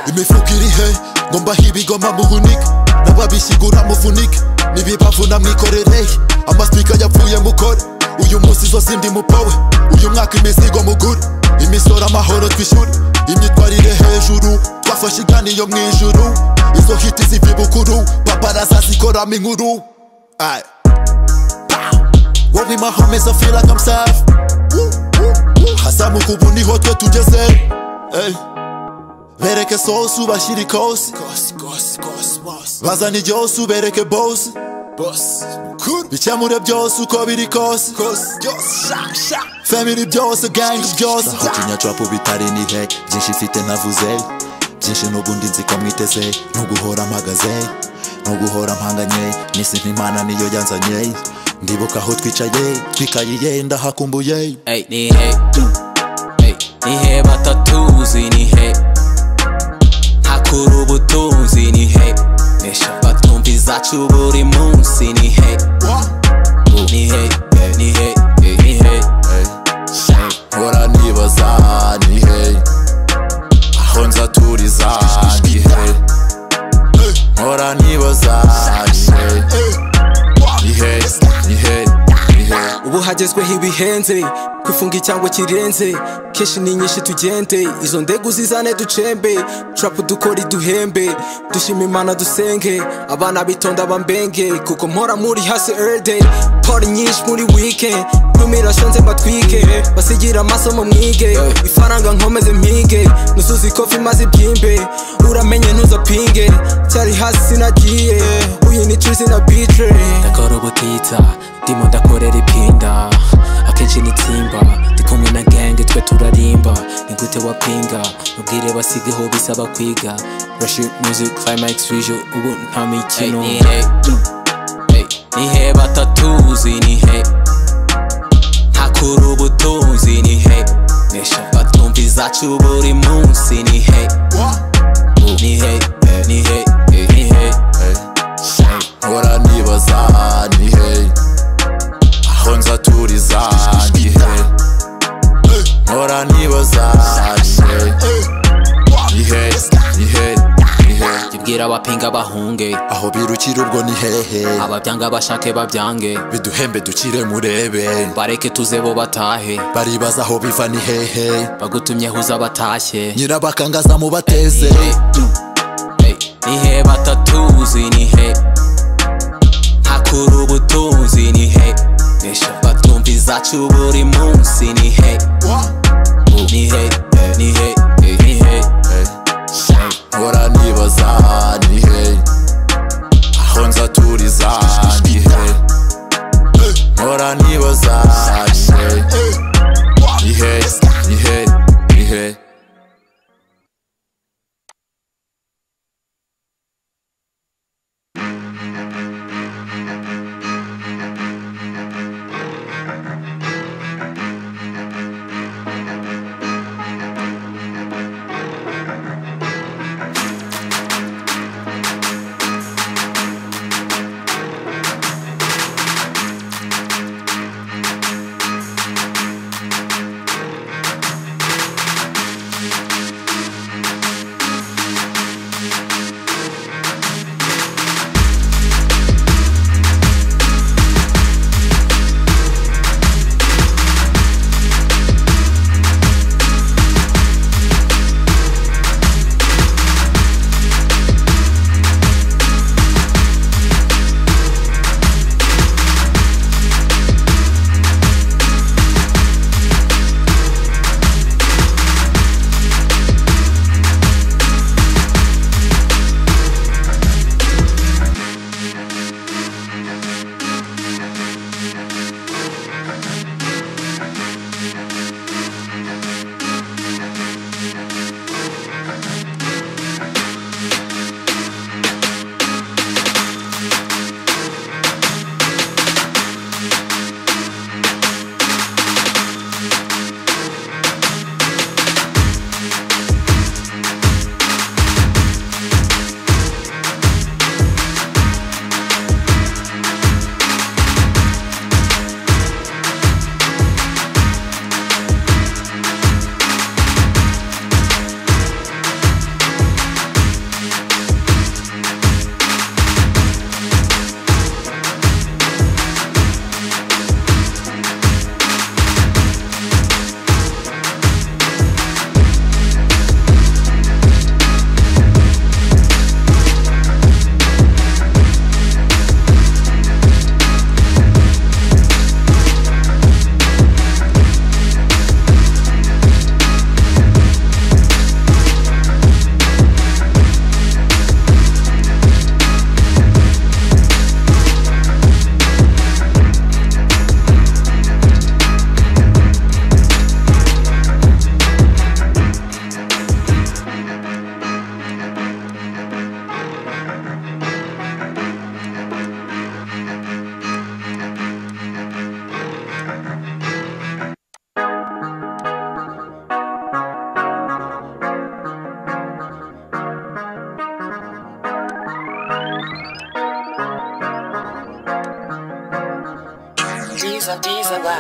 imifukirihe ngomba hibigoma muhunika n'ababisigura mufunike n'ibibavuna mwikorereye amasipika yapfuye mukore uyu munsi zose ndi mupowe uyu mwaka imizigo mugure imisoro amahoro twishyure imyitwarire hejuru twafashe iganiro mu ijuru izo hiti ziva ibukuru paparaza zikoramo inkuru Aye. wowe mahome so feel like I'm safe hazamuka ubu niho twe tugeze Ey. bereke sosi ubashyire ikosi bazana ibyose ubereke bosi bikemure byose uko biri kose family byose gangi byose nahotinya trapu bitari ni heke byinshi mfite ntavuze byinshi n'ubundi nzi ko mwiteze ntuguhora mpagaze ntuguhora mpanganye n'isi nk'imana niyo yanzanye ndibuka aho twicaye twikayiye ndahakumbuye Ey, nihe Ey, nihe batatuzi nihe ntakura ubutunzi nihe nesha batwumva izacu buri munsi nihe nihe eh, nihe eh, nihe mpora nibaza ni he aho nzaturiza ni he mpora nibaza ni he ni he ni he ni he ubu hagezweho ibihenze kwifunga icyango kirenze kenshi ni nyinshi tugende izo ndege uzizane ducembe trapu dukora iduhembe dushima imana dusenge abana bitonda bambenge kuko mpora muri hasi erde pari nyinshi muri wike ntumirashonze mbatwike basigira amasomo mwige ifaranga nkomeze mpige nuzuza ikofi maze ibyimbe uramenye ntuzapinge cyari hasi sinagiye uyu ni trisi na bitre ndakora ubutitsa ndimo ndakorera ipinda akenshi nitsimba ndi kumwe na gange twe turarimba ni gute wapinga ubwire basigeho bisaba kwiga rush music climax visual ubu nta Ey, mikino nihe Ey, nihe batatuzi nihe ntakura ubutunzi nihe nesha batumva izacu buri munsi nihe nihe eh, nihe eh, nihe mpora nibaza ni he aho nzaturiza ni he mpora nibaza ni he ni he ni he ni he jibwira abapinga bahunge aho birukira ubwo ni hehe ababyanga bashake babyange biduhembe dukire murebe bareke tuze bo batahe baribaza aho biva ni hehe bagutumyeho uza batashye nyirabakangaza mubateze Ey, nihe batatuzi nihe ntakura ubutunzi nihe nesha batumva izacu buri munsi nihe nihe eh, nihe eh, nihe mpora nibaza ni he aho nzaturiza ni he mpora nibaza ni he ni he ni he ni he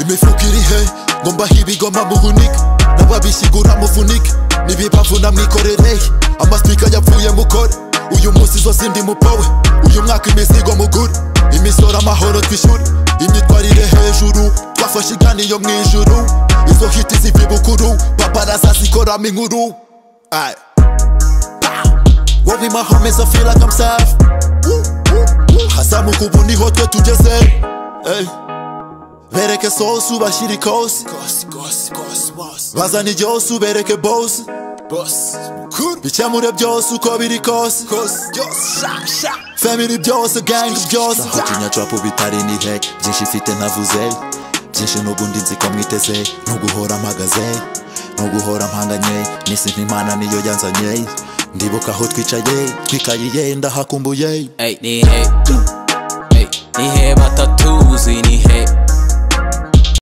imifuka iri he ngo mbahe ibigoma muhunike n'ababisigura mufunike n'ibibavu na mwikorere amasipika yapfuye mukore uyu munsi zose ndi mupowe uyu mwaka imizigo mugure imisoro amahoro twishyure imyitwarire hejuru twafashe iganiro mu ijuru izo hiti ziva ibukuru paparasa zikoramo inkuru Aye. wowe my homies I feel like I'm safe hazamuka ubu niho twe tugeze Hey. bereke sosi ubashyire ikosi bazana ibyose ubereke bosi bikemure byose uko biri kose family byose gang byose naho tunyacurapu bitari ni heke byinshi mfite ntavuze byinshi n'ubundi nzi ko mwiteze n'uguhora mpagaze n'uguhora mpanganye n'isi nk'imana niyo yanzanye ndibuka aho twicaye twikayiye ndahakumbuye Ey, ni he Ey, ni he batatuzi ni he